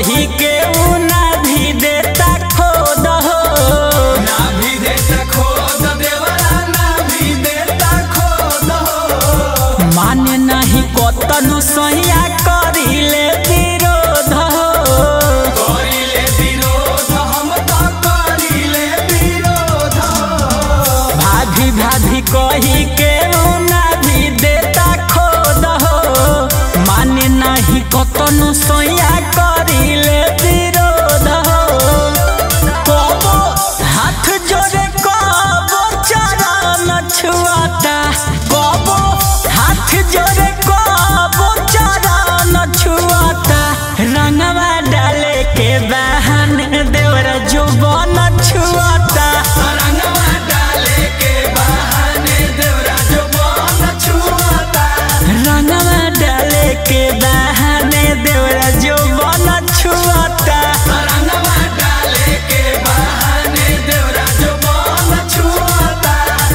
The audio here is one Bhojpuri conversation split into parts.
कही के उ ना भी देता खोद हो ना भी देता खोद देवरा ना भी देता खोद हो माने नहीं कतनु सैया करिले विरोध हो करिले विरोध हम तो करिले विरोध भाभी भाभी कही के उ ना भी देता खोद हो माने नहीं कतनु सैया करिले विरोध हो कबो हाथ जोड़े कबो चरण छुआता कबो हाथ जोड़े कबो चरण छुआता रंगवा डाले के बहाने देवरा जुबान छुआता रंगवा डाले के बहाने देवरा जो बन छुआता रंगवा डाले के बहाने देवरा जुबान छुआता रंगवा डाले के बहाने देवरा जो बन छुआता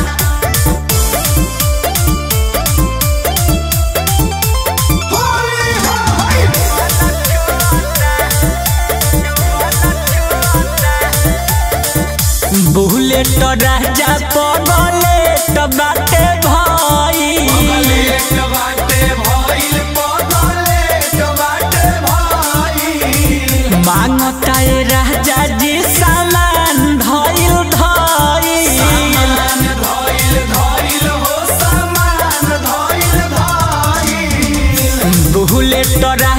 होली होली बुलेट राजा पगले बाटे भाई पगलेट बाटे भइल पगलेट बाटे भइल मांगता ए राजा जी सामान धइल धइल सामान धइल धइल हो सामान धइल धइल बुलेट